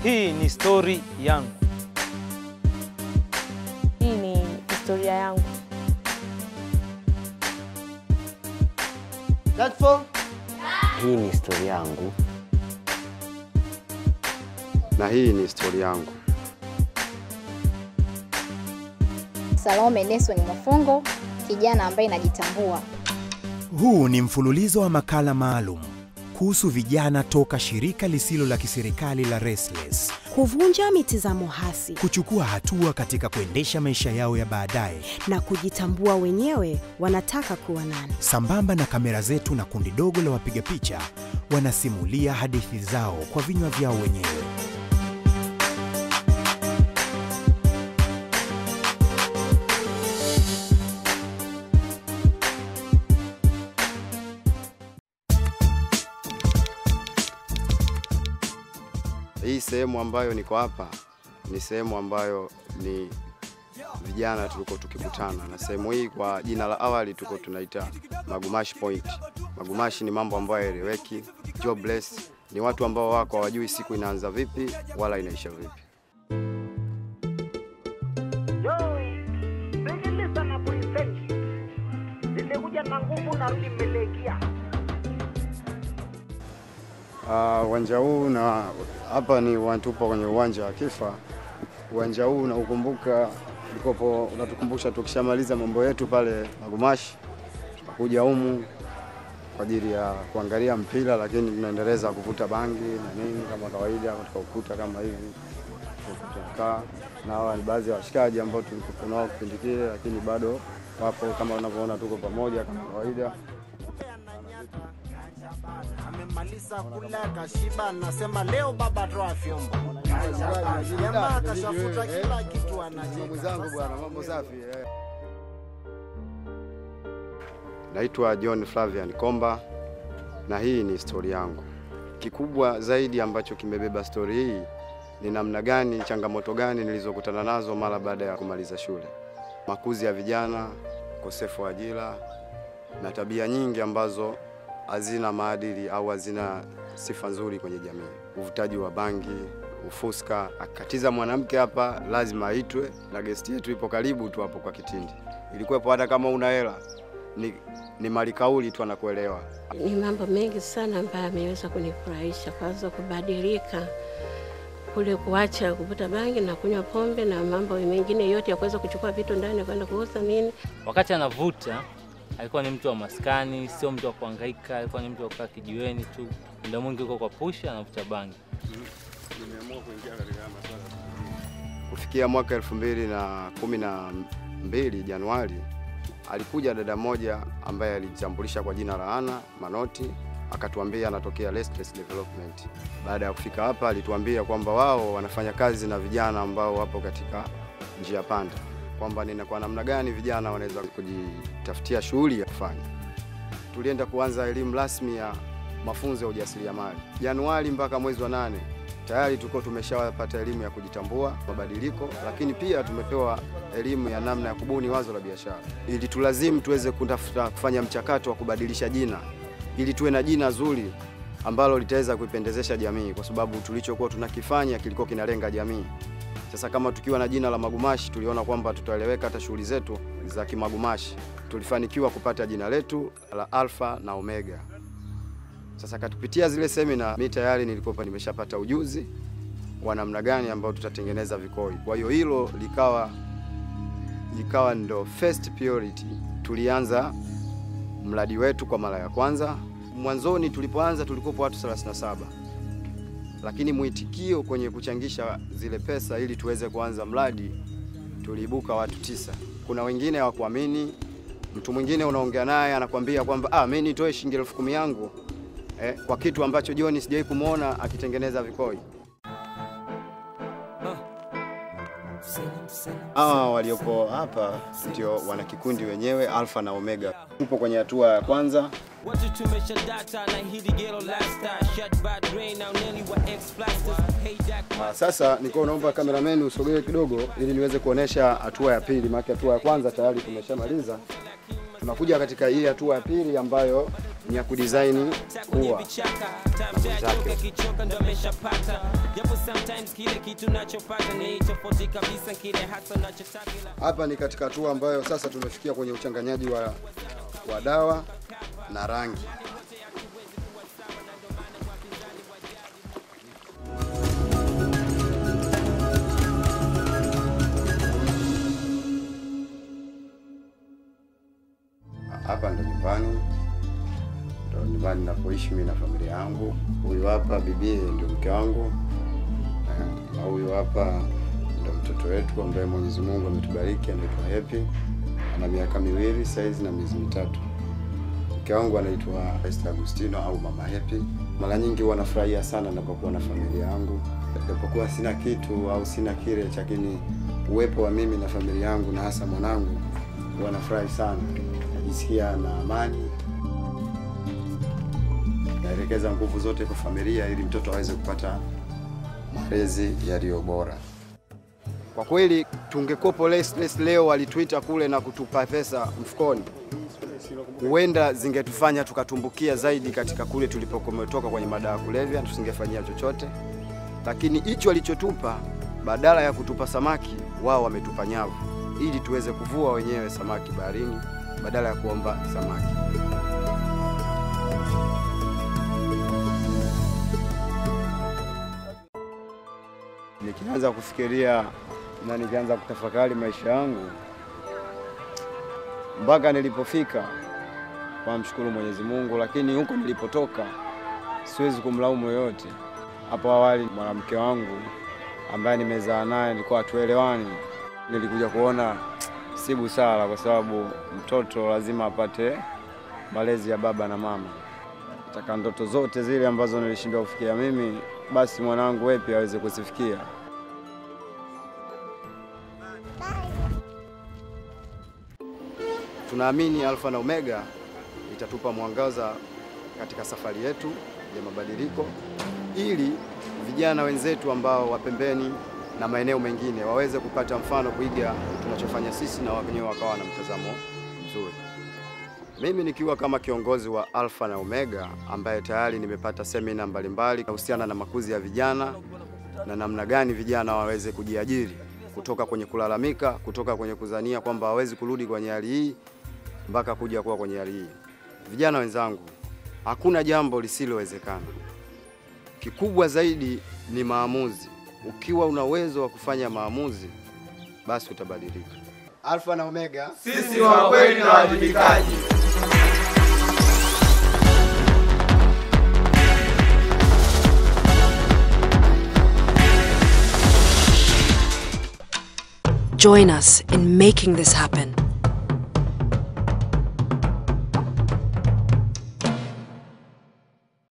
Hii ni stori yangu. Hii ni historia yangu. Hii ni historia yangu. na hii ni historia yangu. Salome Nelson Mafungo, kijana ambaye najitambua. Huu ni mfululizo wa makala maalum kuhusu vijana toka shirika lisilo la kiserikali la Restless kuvunja mitazamo hasi kuchukua hatua katika kuendesha maisha yao ya baadaye, na kujitambua wenyewe wanataka kuwa nani. sambamba na kamera zetu na kundi dogo la wapiga picha wanasimulia hadithi zao kwa vinywa vyao wenyewe. Hii sehemu ambayo niko hapa ni sehemu ambayo ni vijana tulikuwa tukikutana, na sehemu hii kwa jina la awali tuko tunaita Magumashi Point. Magumashi ni mambo ambayo yaeleweki, jobless ni watu ambao wako hawajui siku inaanza vipi wala inaisha vipi. Sikiliza na present. Nimekuja na nguvu na nimelekia. Ah, uwanja huu na hapa ni uwanja- tupo kwenye uwanja wa Kifa. Uwanja huu unaukumbuka, ulikopo unatukumbusha tukishamaliza mambo yetu pale Magumashi, tunakuja humu kwa ajili ya kuangalia mpira, lakini tunaendeleza kuvuta bangi na nini kama kawaida katika ukuta kama hivi tunakaa na hawa ni baadhi ya washikaji ambao tulikuwa nao kipindi kile, lakini bado wapo kama unavyoona, tuko pamoja kama kawaida. Amemaliza kula kashiba, nasema leo baba toa vyombo. Jamaa kashafuta kila kitu anacheka. mwenzangu bwana, mambo safi. Naitwa John Flavian Komba na hii ni stori yangu. Kikubwa zaidi ambacho kimebeba stori hii ni namna gani, changamoto gani nilizokutana nazo mara baada ya kumaliza shule, makuzi ya vijana, ukosefu wa ajira na tabia nyingi ambazo hazina maadili au hazina sifa nzuri kwenye jamii, uvutaji wa bangi, ufuska. Akatiza mwanamke hapa lazima aitwe, na gesti yetu ipo karibu tu hapo kwa Kitindi. Ilikuwepo hata kama una hela ni, ni mali kauli tu anakuelewa. Ni mambo mengi sana ambayo ameweza kunifurahisha. Kwanza kubadilika kule, kuacha kuvuta bangi na kunywa pombe na mambo mengine yote ya kuweza kuchukua vitu ndani kwenda kuuza nini. Wakati anavuta alikuwa ni mtu wa maskani, sio mtu wa kuhangaika, alikuwa ni mtu wa kukaa kijiweni tu, muda mwingi uko kwa pusha anavuta bangi. Kufikia mwaka elfu mbili na kumi na mbili Januari, alikuja dada moja ambaye alijitambulisha kwa jina la Ana Manoti, akatuambia anatokea Restless Development. Baada ya kufika hapa, alituambia kwamba wao wanafanya kazi na vijana ambao wapo katika njia panda, kwamba ni kwa namna gani vijana wanaweza kujitafutia shughuli ya kufanya. Tulienda kuanza elimu rasmi ya mafunzo ya ujasiriamali Januari mpaka mwezi wa nane tayari tuko tumeshawapata elimu ya kujitambua mabadiliko, lakini pia tumepewa elimu ya namna ya kubuni wazo la biashara, ili tulazimu tuweze kutafuta kufanya mchakato wa kubadilisha jina, ili tuwe na jina zuri ambalo litaweza kuipendezesha jamii, kwa sababu tulichokuwa tunakifanya kilikuwa kinalenga jamii. Sasa kama tukiwa na jina la Magumashi, tuliona kwamba tutaeleweka hata shughuli zetu za kimagumashi. Tulifanikiwa kupata jina letu la Alpha na Omega. Sasa katupitia zile semina, mi tayari nilikuwa nimeshapata ujuzi wa namna gani ambao tutatengeneza vikoi. Kwa hiyo hilo likawa likawa ndo first priority. Tulianza mradi wetu kwa mara ya kwanza. Mwanzoni tulipoanza tulikuwa watu 37 lakini mwitikio kwenye kuchangisha zile pesa ili tuweze kuanza mradi tuliibuka watu tisa. Kuna wengine hawakuamini. Mtu mwingine unaongea naye anakwambia kwamba ah, mimi nitoe shilingi elfu kumi yangu eh, kwa kitu ambacho John sijawahi kumwona akitengeneza vikoi. Hawa walioko hapa ndio wana kikundi wenyewe Alpha na Omega. Tupo kwenye hatua ya kwanza. Watu tumesha data na hili gero lasta shut bad brain now nearly wa ex plasters hey Jack Ah, Sasa niko naomba cameraman usogee kidogo ili niweze kuonesha hatua ya pili, maana hatua ya kwanza tayari tumeshamaliza. Tunakuja katika hii hatua ya pili ambayo ni ya kudesign ua vichaka time jack ukichoka ndo ameshapata japo sometimes kile kitu nachopata ni tofauti kabisa kile hasa nachotaka ila Hapa ni katika hatua ambayo sasa tumefikia kwenye uchanganyaji wa, wa dawa na rangi. Hapa ndo nyumbani, ndo nyumbani napoishi mimi na familia yangu. Huyu hapa bibie ndio mke wangu, eh, na huyu hapa ndo mtoto wetu ambaye Mwenyezi Mungu ametubariki, anaitwa Happy, ana miaka miwili saizi na miezi mitatu. Mke wangu anaitwa Esther Agustino au Mama Happy. Mara nyingi huwa nafurahia sana ninapokuwa na familia yangu, japokuwa sina kitu au sina kile, lakini uwepo wa mimi na familia yangu na hasa mwanangu huwa nafurahi sana, najisikia na amani. Naelekeza nguvu zote kwa familia ili mtoto aweze kupata malezi yaliyo bora. Kwa kweli tungekopo Restless leo walitwita kule na kutupa pesa mfukoni, huenda zingetufanya tukatumbukia zaidi katika kule tulipokometoka kwenye madawa ya kulevya, tusingefanyia chochote. Lakini hicho walichotupa, badala ya kutupa samaki, wao wametupa nyavu ili tuweze kuvua wenyewe samaki baharini badala ya kuomba samaki. Nikianza kufikiria na nikaanza kutafakari maisha yangu mpaka nilipofika, kwa mshukuru Mwenyezi Mungu, lakini huko nilipotoka siwezi kumlaumu yoyote. Hapo awali mwanamke wangu ambaye nimezaa naye nilikuwa hatuelewani, nilikuja kuona si busara, kwa sababu mtoto lazima apate malezi ya baba na mama. Nataka ndoto zote zile ambazo nilishindwa kufikia mimi, basi mwanangu wewe pia aweze kuzifikia. Tunaamini Alfa na Omega itatupa mwangaza katika safari yetu ya mabadiliko, ili vijana wenzetu ambao wa pembeni na maeneo mengine waweze kupata mfano kuiga tunachofanya sisi na wenyewe wakawa na mtazamo mzuri. Mimi nikiwa kama kiongozi wa Alfa na Omega ambaye tayari nimepata semina mbalimbali kuhusiana na makuzi ya vijana na namna gani vijana waweze kujiajiri kutoka kwenye kulalamika, kutoka kwenye kuzania kwamba hawezi kurudi kwenye hali hii mpaka kuja kuwa kwenye hali hii. Vijana wenzangu, hakuna jambo lisilowezekana. Kikubwa zaidi ni maamuzi. Ukiwa una uwezo wa kufanya maamuzi, basi utabadilika. Alfa na Omega, Sisi wa kweli na wajibikaji. Join us in making this happen.